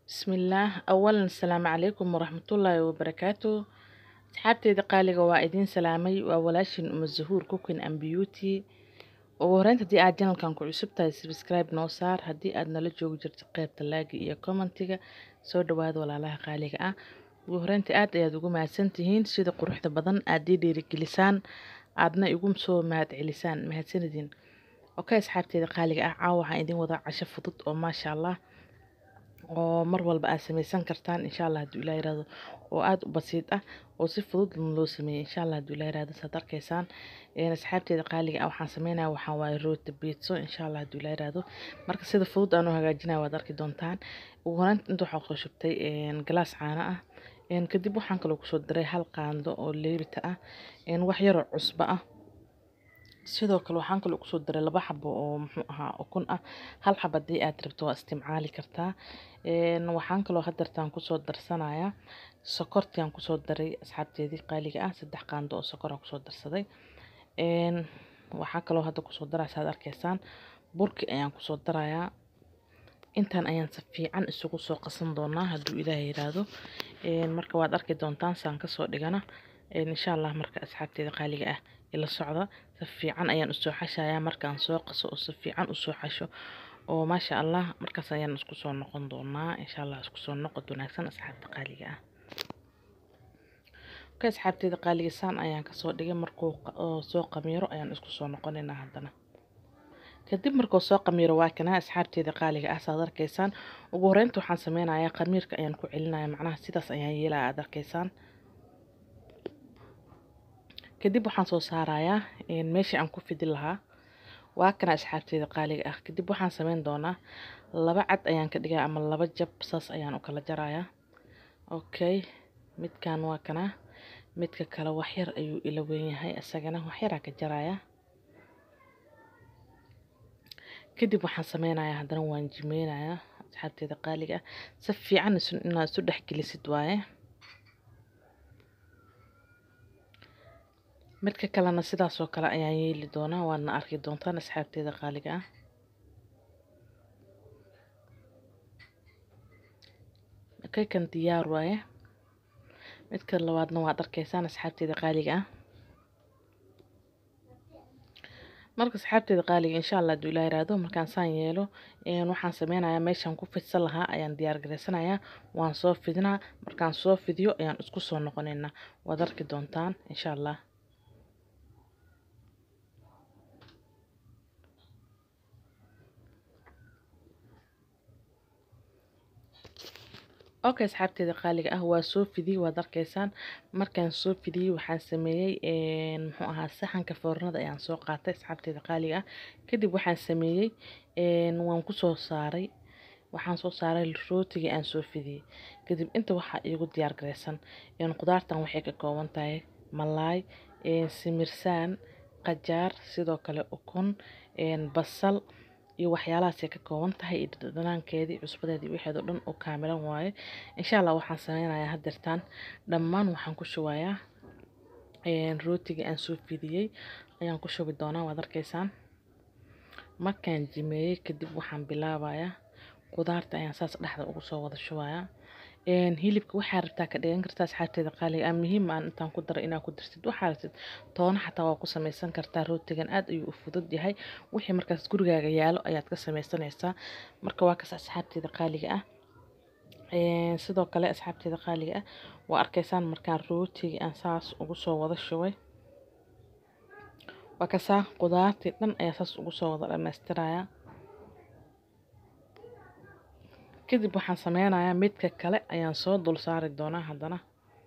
Bismillaah awalan asalaamu calaykum waraxmatullaahi wabarakaatu asxaabteyda qaaliga waa idiin salaamay waa walaashin uma zahuur cooking and beauty ugu horeynta haddii aad janalkan ku cusub tahay subscribe noo saar haddii aad nala joogi jirto qaybta laagi iyo commentiga soo dhawaada walaalaha qaaliga ah ugu horeynta aad ayaad ugu mahadsan tihiin sida quruxda badan aad ii dhiirigelisaan aadna igu soo mahad celisaan mahadsanidin okay asxaabteyda qaaliga ah caawa waxaan idin wadaa casho fudud oo maasha allah oo mar walba aad samaysan kartaan insha allah hadduu ilaa yiraahdo oo aada u basiid ah oo si fudud loo sameeyey insha allah hadduu ilaa yiraahdo saad arkaysaan asxaabteeda qaaliga ah waxaan sameynaya waxaa waaye rooti pizzo insha allah hadduu ilaa yiraahdo marka sida fudud aan u hagaajinaya waad arki doontaan ugu horeynta inta waxaa kusoo shubtay galaas caano ah kadib waxaan kaloo kusoo daray hal qaando oo leebita ah wax yaroo cusbo ah sidoo kale waxaan kaloo kusoo daray laba xabo oo muxuu ahaa ukun ah hal xab haddii aad rabto waa isticmaali kartaa waxaan kaloo hadeertaan kusoo darsanayaa sokortiaan kusoo daray asxaabteedii qaaliga ah saddex qaando oo sokoraan kusoo darsaday waxaa kaloo hadda kusoo daraya saad arkaysaan burki ayaan kusoo darayaa intaan ayaan si fiican isugu soo qasan doonaa hadduu ilaahay yiraahdo marka waad arki doontaan saan kasoo dhigana insha allah marka asxaabteeda qaaliga ah ila socda si fiican ayaan usoo xashayaa markaan soo qaso oo si fiican usoo xasho oo maasha allah markaas ayaan isku soo noqon doonaa insha allah isku soo noqod wanaagsan asxaabta qaaliga ah okay asxaabteeda qaaliga saan ayaan kasoo dhigay markuu soo qamiiro ayaan isku soo noqonaynaa haddana kadib markuu soo qamiiro waa kana asxaabteeda qaaliga ah saad arkaysaan ugu horeynta waxaan sameynayaa qamiirka ayaan ku celinaya macnaha sidaas ayaan yeelaya aad arkaysaan kadib waxaan soo saarayaa meeshii aan ku fidi lahaa waa kana asxaabteeda qaaliga ah kadib waxaan sameyn doonaa laba cad ayaan ka dhigaa ama laba jab saas ayaan u kala jarayaa okay midkan waa kana midka kale waxyar ayuu ila weyn yahay isagana waxyaraa ka jarayaa kadib waxaan sameynayaa haddana waan jimeynayaa asxaabteeda qaaliga ah si fiican inaad isu dhexgelisid waaye midka kalena sidaas oo kale ayaan yeeli doonaa waadna arki doontaan asxaabteeda qaaliga ah kaykan diyaar waaye midka labaadna waad arkaysaan asxaabteeda qaaliga ah marka asxaabteeda qaaliga insha allah hadduu ilaa yiraahdo markaan saan yeelo waxaan sameynayaa meeshaan ku fidsan lahaa ayaan diyaar garaysanayaa waan soo fidinaa markaan soo fidiyo ayaan isku soo noqonaynaa waad arki doontaan insha allah okay asxaabteeda qaaliga ah waa soo fidiyey waad arkaysaan markaan soo fidiyey waxaan sameeyey muxuu ahaa saxanka foornada ayaan soo qaatay asxaabteeda qaaliga ah kadib waxaan sameeyey waan kusoo saaray waxaan soo saaray rootigii aan soo fidiyey kadib inta waxaa iigu diyaar garaysan qudaartan waxay ka kooban tahay malaay simirsaan qajaar sidoo kale ukun basal iyo waxyaalahaasay ka kooban tahay iyo dhadhanaankeedii cusbadeedii waxeed oo dhan oo kaamilan waaye insha allah waxaan sameynayaa hadeertaan dhammaan waxaan ku shubayaa rootigii aan soo fidiyey ayaan ku shubi doonaa waad arkaysaan markaan jimeeyey kadib waxaan bilaabayaa qudaarta ayaan saas dhexda ugu soo wada shubayaa hilibka waxaa rabtaa ka dhigan kartaa asxaabteeda qaaliga ah muhiim aan intaan ku daro inaad ku dartid waxaa rabtid toona xataa waa ku samaysan kartaa rootigan aad ayuu u fudud yahay wixii markaas gurigaaga yaalo ayaad ka samaysanaysaa marka waa kas asxaabteeda qaaliga ah sidoo kale asxaabteeda qaaliga ah waa arkaysaan markaan rootigii aan saas ugu soo wada shubay waa kasaa qudaartii dhan ayaa saas ugu soo wada dhammaystirayaa kadib waxaan sameynayaa midka kale ayaan soo dul saari doonaa haddana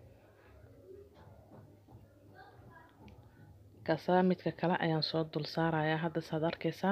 kasaa midka kale ayaan soo dul saarayaa hadda saad arkaysaan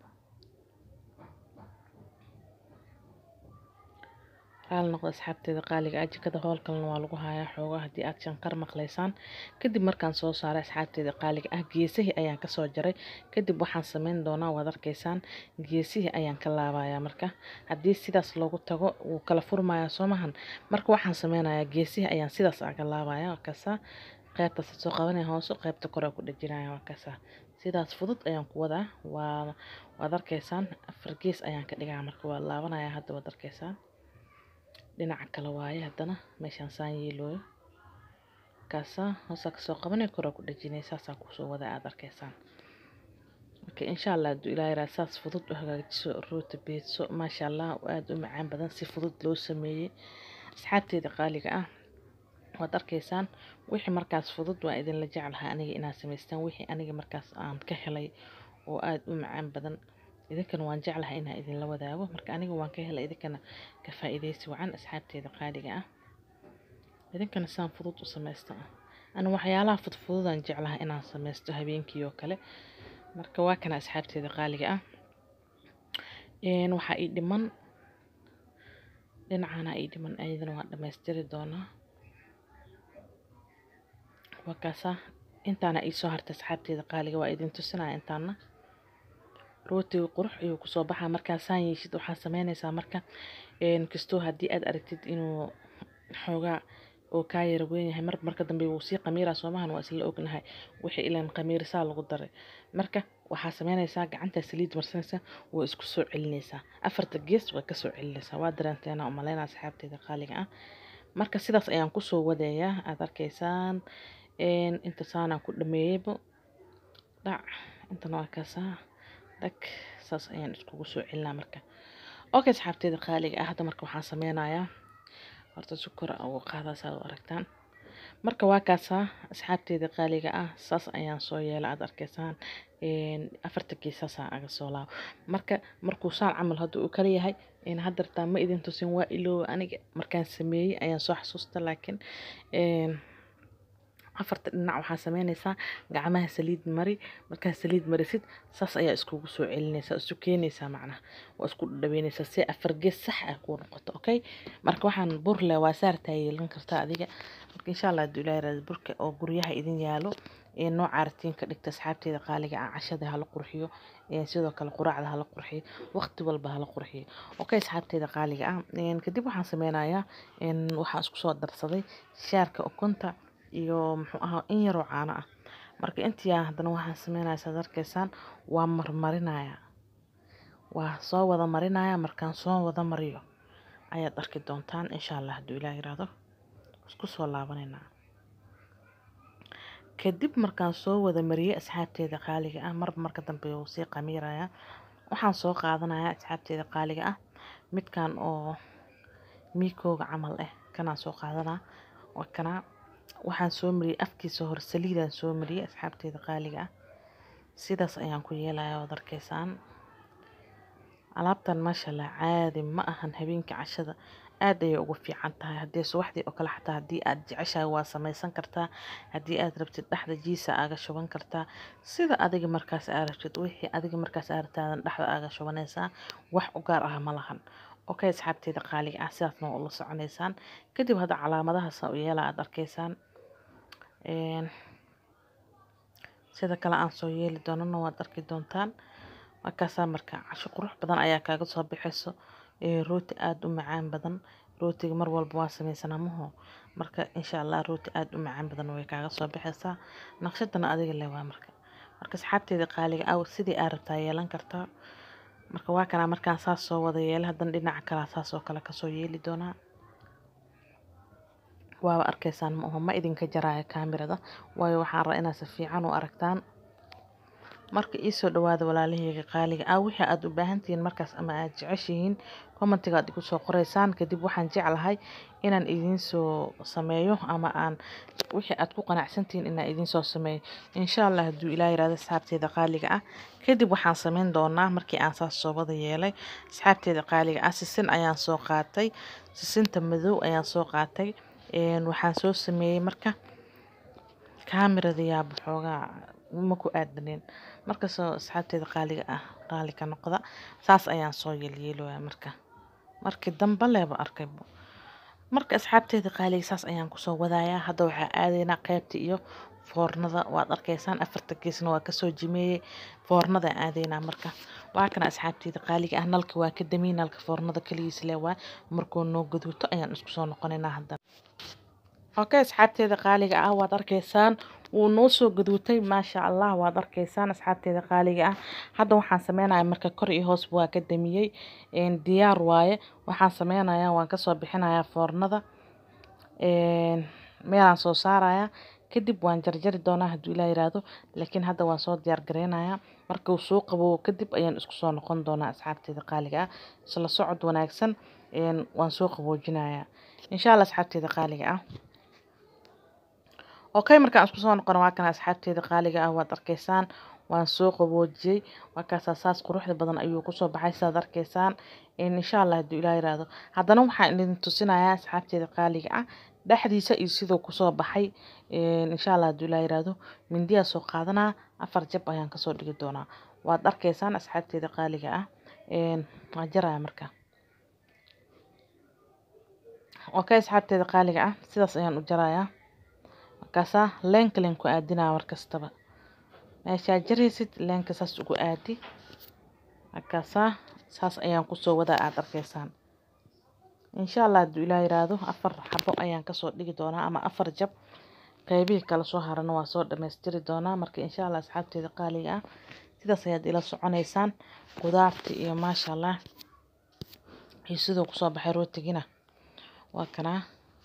raali noqda asxaabteeda qaaliga ah jikada hoolkalena waa lagu hayaa xoogaa haddii aad shankar maqlaysaan kadib markaan soo saaray asxaabteeda qaaliga ah geesihii ayaan kasoo jaray kadib waxaan sameyn doonaa waad arkaysaan geesihii ayaan ka laabayaa marka haddii sidaas loogu tago wuu kala furmayaa soo mahan marka waxaan sameynayaa geesihii ayaan sidaas aga laabaya waa kasaa qaybtaas soo qabanaya hoose qaybta kore ku dhajinaya waa kasaa sidaas fudud ayaan ku wadaa waa waad arkaysaan afar gees ayaan ka dhigaa marka waa laabanaya hadda waad arkaysaan dhinaca kale waaye haddana meeshaan saan yeelooyo kaasaa hoosaa kasoo qabanay koraa ku dhajinay saasaa kusoo wada aad arkaysaan marka insha allah hadduu ilaa yaraa saas fudud u hagaajiso rooti beedso maasha allah aada u macaan badan si fudud loo sameeyey asxaabteeda qaaliga ah waad arkaysaan wixii markaas fudud waa idinla jeclahaa aniga inaad samaystaan wixii aniga markaas aan ka helay oo aada u macaan badan idinkana waan jeclahay inaa idinla wadaago marka aniga waan ka helay idinkana ka faa'iidaysi wacan asxaabteeda qaaliga ah idinkana saan fudud u samaysta ana waxyaalaha fudfududaan jeclahay inaan samaysto habeenkii oo kale marka waa kana asxaabteeda qaaliga ah waxaa ii dhiman dhinacana ii dhiman ayadana waan dhammaystiri doonaa waa kaasaa intaana iisoo hartay asxaabteeda qaaliga waa idin tusinaya intaana rootiga qurux ayuu kusoo baxaa markaa saan yeeshid waxaa sameynaysaa marka kastoo haddii aad aragtid inuu xoogaa oo kaa yara weyn yahay mar marka dambe wuu sii qamiiraa soomahan waa isla ognahay wixii ilaan qamiirisaa lagu daray marka waxaa sameynaysaa gacanta saliid marsanaysa waa isku soo celinaysaa afarta gees waa kasoo celinaysaa waa dareenteena umaleynaa asxaabteeda qaaliga ah marka sidaas ayaan kusoo wadayaa aad arkaysaan inta saanaan ku dhameeyeyba dhac intana waa kaasaa dhag saas ayaan iskugu soo celinaa marka okay asxaabteeda qaaliga ah hadda marka waxaan sameynayaa horta sukor ugu qaadaa saad u aragtaan marka waa kaasaa asxaabteeda qaaliga ah saas ayaan soo yeela aad arkaysaan afarta geesaasaa aga soo laabo marka markuu saan camal hadda uu kala yahay haddartaa ma idin tusin waa ilooba aniga markaan sameeyey ayaan soo xasuusta laakiin afarta dhinac waxaa sameynaysaa gacmaha saliid mari markaa saliid marisid saas ayaa iskugu soo celinaysaa isu keenaysaa macnaha waa isku dhaweynaysaa si afar gees sax ah kuu noqoto okay marka waxaan bur leh waa saartaa yeelan kartaa adiga marka insha allah hadduu ilaahay raadi burka oo guryaha idin yaalo ee nooca artiin ka dhigta asxaabteeda qaaliga ah cashada hala qurxiyo sidoo kale quraacda hala qurxiyo waqti walba hala qurxiyo okay asxaabteeda qaaliga ah kadib waxaan sameynayaa waxaan isku soo darsaday shaarka ukunta iyo muxuu ahaa in yaroo caano ah marka intii haddana waxaan sameynaya saad arkaysaan waa marmarinaya waa soo wada marinaya markaan soo wada mariyo ayaad arki doontaan insha allah hadduu ilaah yiraahdo isku soo laabanaynaa kadib markaan soo wada mariyey asxaabteeda qaaliga ah marba marka dambe wuu sii qamiiraya waxaan soo qaadanaya asxaabteeda qaaliga ah midkan oo miikooga camal ah kanaan soo qaadanaa waa kanaa waxaan soo mariyey afkiisa hore saliidaan soo mariyey asxaabteeda qaaliga ah sidaas ayaan ku yeelaya waad arkaysaan alaabtan maasha allah caadi ma ahan habeenkii cashada aad ayay ugu fiican tahay haddii subaxdii oo kale xataa haddii aad jeceshahay waa samaysan kartaa haddii aad rabtid dhexda jiisa aaga shuban kartaa sida adiga markaas aa rabtid wixii adiga markaas aa rabtaadan dhexda aaga shubanaysaa wax u gaar ah ma lahan okay asxaabteeda qaaliga ah sidaasna waa ula soconaysaan kadib hadda calaamadahaasa u yeela aad arkaysaan sida kale aan soo yeeli doonana waad arki doontaan markaasaa marka casho qurux badan ayaa kaaga soo bixayso rooti aada u macaan badan rootiga mar walba waa sameysanaa maho marka insha allah rooti aada u macaan badan way kaaga soo bixaysaa naqshadana adiga le waa marka marka asxaabteeda qaaliga aw sidii aa rabtaa yeelan kartaa marka waa kanaa markaan saas soo wada yeela haddana dhinaca kalaa saas oo kale kasoo yeeli doonaa waaba arkaysaan ma aho ma idinka jaraayo kaamirada waayo waxaan rabaa inaad si fiican u aragtaan marka iisoo dhawaada walaalahayga qaaliga ah wixii aad u baahantihiin markaas ama aad jeceshihiin commentiga aad igu soo qoraysaan kadib waxaan jeclahay inaan idiin soo sameeyo ama aan wixii aad ku qanacsantihiin inaan idiin soo sameeyo insha allah hadduu ilaa yiraahdo asxaabteeda qaaliga ah kadib waxaan sameyn doonaa markii aan saas soo wada yeelay asxaabteeda qaaliga ah sisin ayaan soo qaatay sisinta madow ayaan soo qaatay waxaan soo sameeyey marka kaamirada yaaba xoogaa ma ku aadanin markasoo asxaabteeda qaaliga ah qaali ka noqda saas ayaan soo yeelyeelooya marka markii dambe leeba arkaybo marka asxaabteeda qaaliga saas ayaan kusoo wadayaa hadda waxaa aadaynaa qeybta iyo foornada waad arkaysaan afarta geesna waa kasoo jimeeyey foornada aadaynaa marka waa kana asxaabteeda qaaliga ah nalka waa ka damiy nalka foornada kaligiis le waa markuu noo gaduuto ayaan isku soo noqonaynaa haddana okay asxaabteeda qaaliga ah waad arkaysaan wuu noo soo gaduutay maasha allah waad arkaysaan asxaabteeda qaaliga ah hadda waxaan sameynaya marka kor iyo hoosba waa ka damiyey diyaar waaye waxaan sameynaya waan kasoo bixinaya foornada meelaan soo saaraya kadib waan jarjari doonaa hadduu ilaa yiraahdo laakiin hadda waan soo diyaar gareynaya marka uu soo qabo kadib ayaan isku soo noqon doonaa asxaabteeda qaaliga ah isla socod wanaagsan waan soo qaboojinaya insha allah asxaabteeda qaaliga ah okay markaan isku soo noqono waa kana asxaabteeda qaaliga ah waad arkaysaan waan soo qaboojiyey markaasaa saas quruxda badan ayuu kusoo baxay sidaad arkaysaan insha allah hadduu ilaa yiraahdo haddana waxaan idin tusinayaa asxaabteeda qaaliga ah dhexdiisa iyo siduu kusoo baxay insha allah hadduu ilaa yiraahdo mindiyaa soo qaadanaa afar jab ayaan kasoo dhigi doonaa waad arkaysaan asxaabteeda qaaliga ah waan jaraya marka okay asxaabteeda qaaliga ah sidaas ayaan u jarayaa markaasaa leenka leen ku aadinaa markastaba meeshaa jaraysid leenka saas ugu aadi markaasaa saas ayaan kusoo wadaa aada arkaysaan insha allah hadduu ilaa yiraahdo afar xabo ayaan kasoo dhigi doonaa ama afar jab qeybihii kala soo harana waa soo dhammaystiri doonaa marka insha allah asxaabteeda qaaliga ah sidaas ayaad ila soconaysaan qudaarta iyo maasha allah iyo siduu kusoo baxay rootigina waa kanaa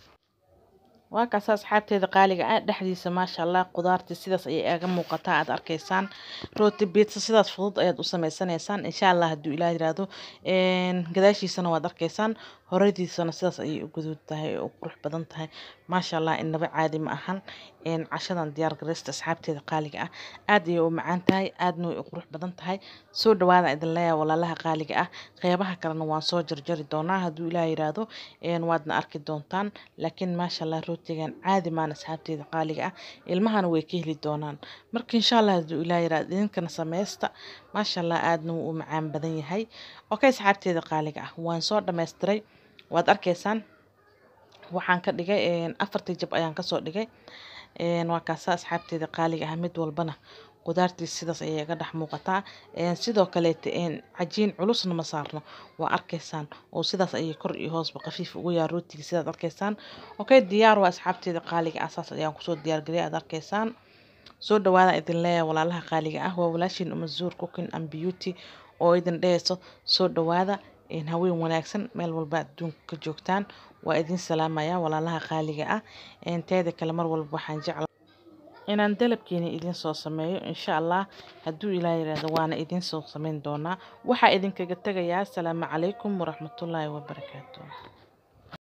waa kaasa asxaabteeda qaaliga ah dhexdiisa maasha allah qudaartii sidaas ayay aga muuqataa aad arkaysaan rooti biitsa sidaas fudud ayaad u sameysanaysaan insha allah hadduu ilaah yiraahdo gadaashiisana waad arkaysaan horadiisana sidaas ayay u guduud tahay oo qurux badan tahay maasha allah inaba caadi ma ahan cashadan diyaar garaysta asxaabteeda qaaliga ah aad ayay u macaan tahay aadna way u qurux badan tahay soo dhawaada idin leeyahay walaalaha qaaliga ah qeybaha kalena waan soo jarjari doonaa hadduu ilaah yiraahdo waadna arki doontaan laakiin maasha allah rootigan caadi maan asxaabteeda qaaliga ah ilmahana way ka heli doonaan marka insha allah hadduu ilaah yiraahdo idinkana sameysta maasha allah aadna wuu u macaan badan yahay okay asxaabteeda qaaliga ah waan soo dhammaystiray waad arkaysaan waxaan ka dhigay afartii jab ayaan kasoo dhigay waa kaasa asxaabteeda qaaliga ah mid walbana qudaartiis sidaas ayay ga dhex muuqataa sidoo kaleeta cajiin culusna ma saarno waa arkaysaan oo sidaas ayay kor iyo hoosba khafiif ugu yaa rootiga sidaad arkaysaan okay diyaar waa asxaabteeda qaaliga ah saas ayaan kusoo diyaargeliyay aad arkaysaan soo dhawaada idin leeyahay walaalaha qaaliga ah waa walaashiin umazuur cooking and beauty oo idin dhehayso soo dhawaada haween wanaagsan meel walba adduunka ka joogtaan waa idin salaamaya walaalaha qaaliga ah teeda kale mar walba waxaan jecla inaan dalabkeena idin soo sameeyo insha allah hadduu ilaa yiraahdo waana idin soo sameyn doonaa waxaa idinkaga tegayaa asalaamu calaykum waraxmatullaahi wabarakaatu